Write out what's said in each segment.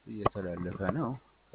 እየተላለፈ ነው።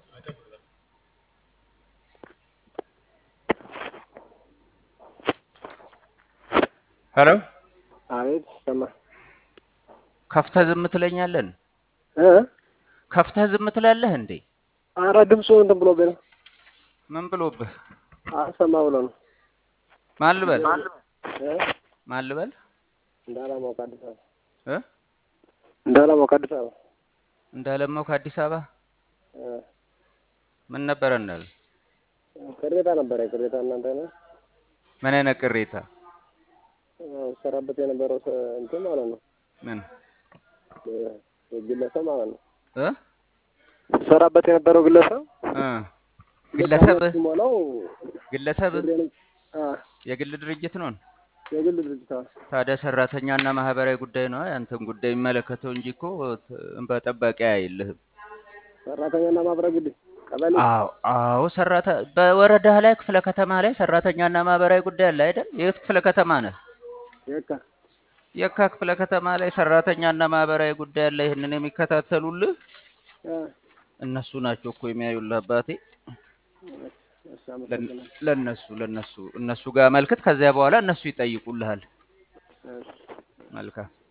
ሄሎ አቤት ሰማ ከፍተህ ዝም ትለኛለህ? እ ከፍተህ ዝም ትላለህ እንዴ? ኧረ ድምፁ እንትን ብሎብኝ ነው። ምን ብሎብህ? አልሰማ ብሎ ነው። ማን ልበል? እ ማን ልበል? እንዳላማው ከአዲስ አበባ እ እንዳላማው ከአዲስ አበባ እንዳለማው ከአዲስ አበባ እ ምን ነበረ እንዳለ? ቅሬታ ነበረ። ቅሬታ እናንተ ነው ምን አይነት ቅሬታ? ሰራበት የነበረው ሰ- እንትን ማለት ነው ምን እ- ግለሰብ ማለት ነው እ ሰራበት የነበረው ግለሰብ እ ግለሰብ ሲሞላው ግለሰብ ብሬንም አ የግል ድርጅት ነው። የግል ድርጅት አ ታዲያ ሰራተኛና ማህበራዊ ጉዳይ ነው ያንተን ጉዳይ የሚመለከተው እንጂ እኮ ት- እንባ ጠባቂ አይልህም። ሰራተኛና ማህበራዊ ጉዳይ ቀበሌ አዎ አዎ፣ ሰራተ በወረዳ ላይ ክፍለ ከተማ ላይ ሰራተኛና ማህበራዊ ጉዳይ አለ አይደል? የት ክፍለ ከተማ ነህ? የካ የካ ክፍለ ከተማ ላይ ሰራተኛና ማህበራዊ ጉዳይ አለ። ይህንን የሚከታተሉልህ አ እነሱ ናቸው እኮ የሚያዩልህ አባቴ። እሺ ለን- አመሰግናለሁ። ለነሱ ለነሱ እነሱ ጋር መልክት፣ ከዚያ በኋላ እነሱ ይጠይቁልሃል። እሺ መልካም